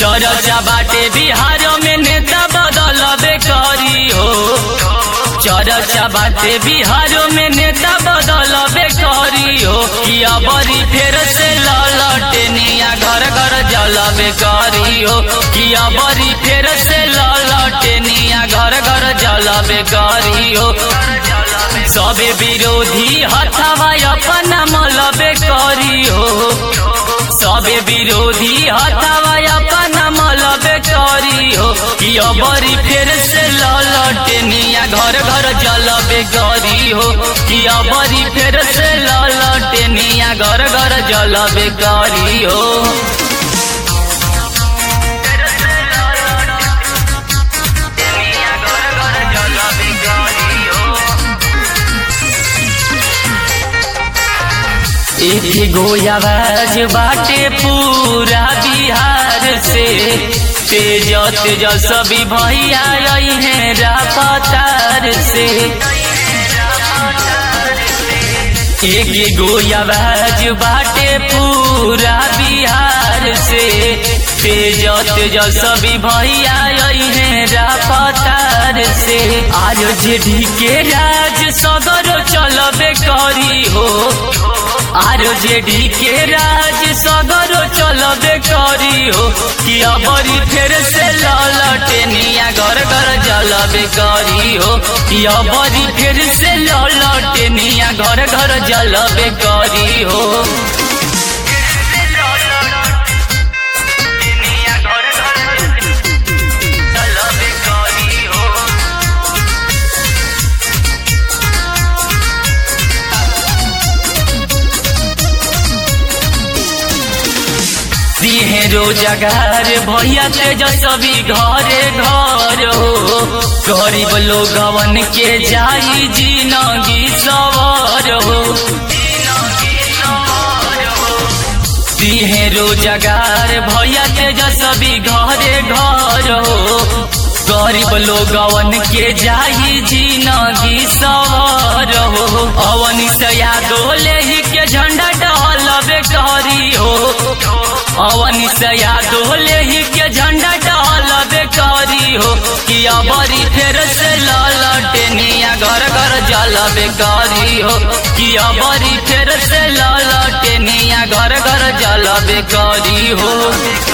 चर्चा बाटे बिहार में नेता बदलबे करी हो चर्चा बाटे बिहार में नेता बदलबे करी हो कि अबरी फेर से ललटनिया घर घर जलबे करी हो कि अबरी फेर से ललटनिया घर घर जलबे करी हो सबे विरोधी हथवा अपना मलबे करी हो सबे विरोधी हथवा अपना मलबे करी हो कि अबरी फेर से ललटनिया घर घर जलबे करी हो कि अबरी फेर से ललटनिया घर घर जलबे करी हो एक गो आवाज बाटे पूरा बिहार से तेज तेज सभी भैया आई हैं रापतार से एक गो आवाज बाटे पूरा बिहार से तेज तेज सभी भैया आई हैं रापतार से आज जेडी के राज सदर चलबे करी हो आर जेडी के राज सगरो चलबे करी हो कि अबरी फेर से ललटनिया घर घर जलबे करी हो कि अबरी फेर से ललटनिया घर घर जलबे करी हो दिहे रोजगार भैया तेजस्वी घरे घर हो गरीब लोगवन के जाई जिनगी सवर हो दिहे रोजगार भैया तेजस्वी घरे घर हो गरीब लोगवन के जाई जिनगी सवर हो अवनी से यादोले ही के झंडा डहलबे करी हो अवनी से यादोले ही के झंडा डहलबे करी हो कि अबरी फेर से ललटनिया घर घर जलबे करी हो कि अबरी फेर से ललटनिया घर घर जलबे करी हो